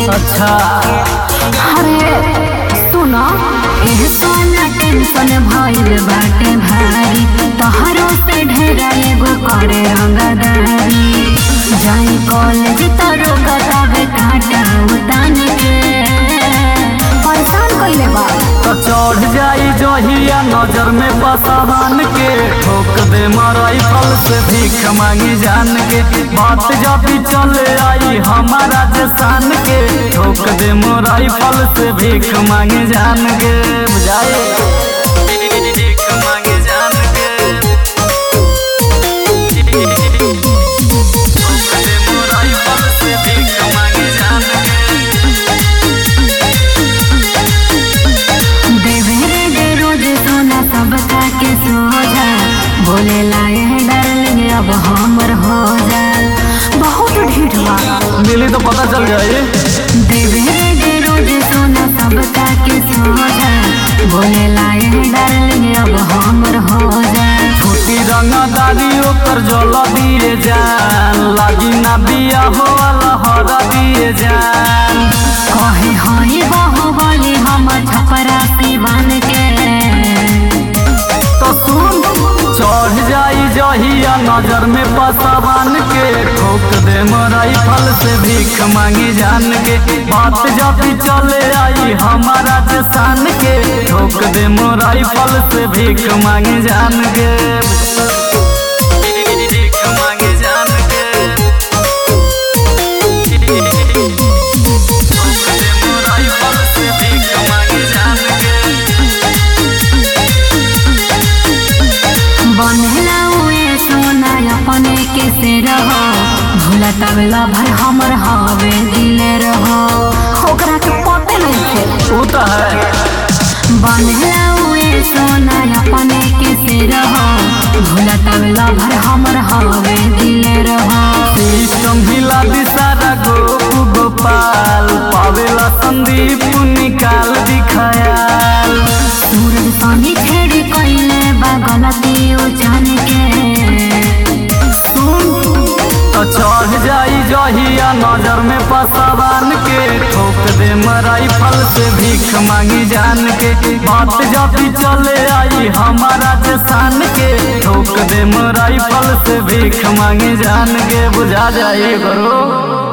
अच्छा अरे सुनो एह सोना टेंशन भइल बाटे भारी तोहरो से ढेरा एगो करे रंगदारी जाई कॉलेज तोरो गतावे काटा उतान के परेशान कइले बा तो चढ़ जाई जहिया नजर में बसावान के ठोक दे मरई फल से भीख मांगी जान के बात जब चले आई हमारा जसान के ठोक दे मरई फल से भीख मांगी जान के बुझाए भीख मांगी जान के ठोक दे मुरई फल से भीख मांगी जान के देवे रे दे रोज सोना सब का के सोजा बोले लाए डार्लिंग अब हमर हो जा बहुत ढीठ बा मिली तो पता चल जाए देवे रे दे रोज सोना सब का के सोजा बोले लाए डार्लिंग अब हमर हो जा छोटी रंगदारी ओकर जल दिए जान लागी ना बिया हो लहर दिए जान कहे हई बहु बोली हम छपरा सिवान के तो सुन चढ़ जाई जहिया नजर में पसावान के ठोक दे मराई फल से भीख मांगी जान के बात जब चले आई हमारा जसान के ठोक दे मोराई फल से भीख मांगी जान के भीख मांगी जान के ठोक दे मोराई फल से भीख मांगी जान के बनला उए सोना अपने के से रहो भूला तबला भर हमर हवे दिले रहो ओकरा के पते नहीं थे वो तो है बनला उए सोना अपने के से रहो भूला तबला भर हमर हवे दिले रहो सिस्टम हिला दिसारा गोपु गोपाल पावेला संदीप निकाल दिखायाल सूरज पानी छेड़ी कइले बा गलती ओ जान के सुन तो चढ़ जाई जहिया नजर में पसावान के ठोक दे मराई फल से भीख मांगी जान के बात जब चले आई हमारा जसान के ठोक दे मराई फल से भीख मांगी जान के बुझा जाए करो